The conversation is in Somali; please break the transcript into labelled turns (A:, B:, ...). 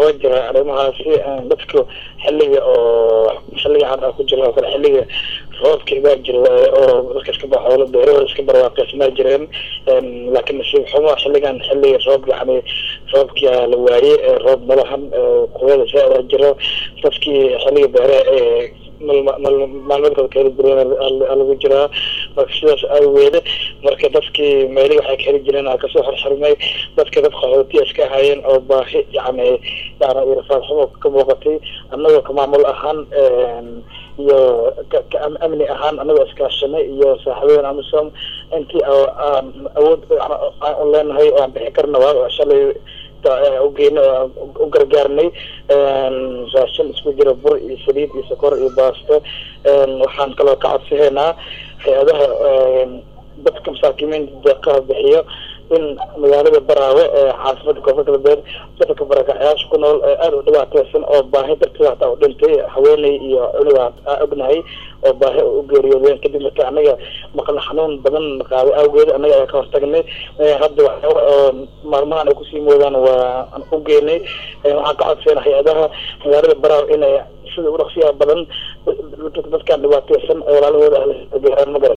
A: waa jira arrimahaasi dadku xilliga oo xilliga hadda ku jira oo kale xilliga roobka baa jira oo dadka iska ba xoolo beerahooda iska barwaaqeysmaa jireen laakiin nasiib xumo xilligan xilliga roob yani roobkia la waayey roob malahan kuwada saa jiro dadkii xilliga beeraha ee maalmeedkooda kaheli jireen lagu jiraa marka sidaas aaweede marka dadkii meelihii waxay kaheli jireen a kasoo xorxormay dadka dad qaxootiya iska ahaayeen oo baahi yani yani rafaad xumo ka muuqatay annagoo ka maamul ahaan iyo ka amni ahaan anagoo iskaashanay iyo saaxiibadeen amisom intii aan awood aan leenahay oo aan bixi karna waa shalay ugeyna u gargaarnay raashin isku jira bur iyo saliid iyo sokor iyo baasto waxaan kaloo ka codsahaynaa hay-adaha dadka masaakiimiinta deeqaha bixiyo in magaalada baraawe ee caasimada koonfur galbeed dadka barakacyaasha ku nool aada u dhibaateysan oo baahi darteeda hataa u dhintay haweeney iyo cunuga aa ognahay oo baahi u geeriyoodeen kadib marka anaga maqla xanuun badan qaaday awgeed anaga ayaa ka hortagnay hadda waxyaaba oo maalmahan ay kusii moodaan waa aan u geynay waxaan ka codsayna hay-adaha magaalada baraawe inay sida udhaqsiyaha badan dadkaan dhibaateysan ee walaalahooda ah gaaraan ma garan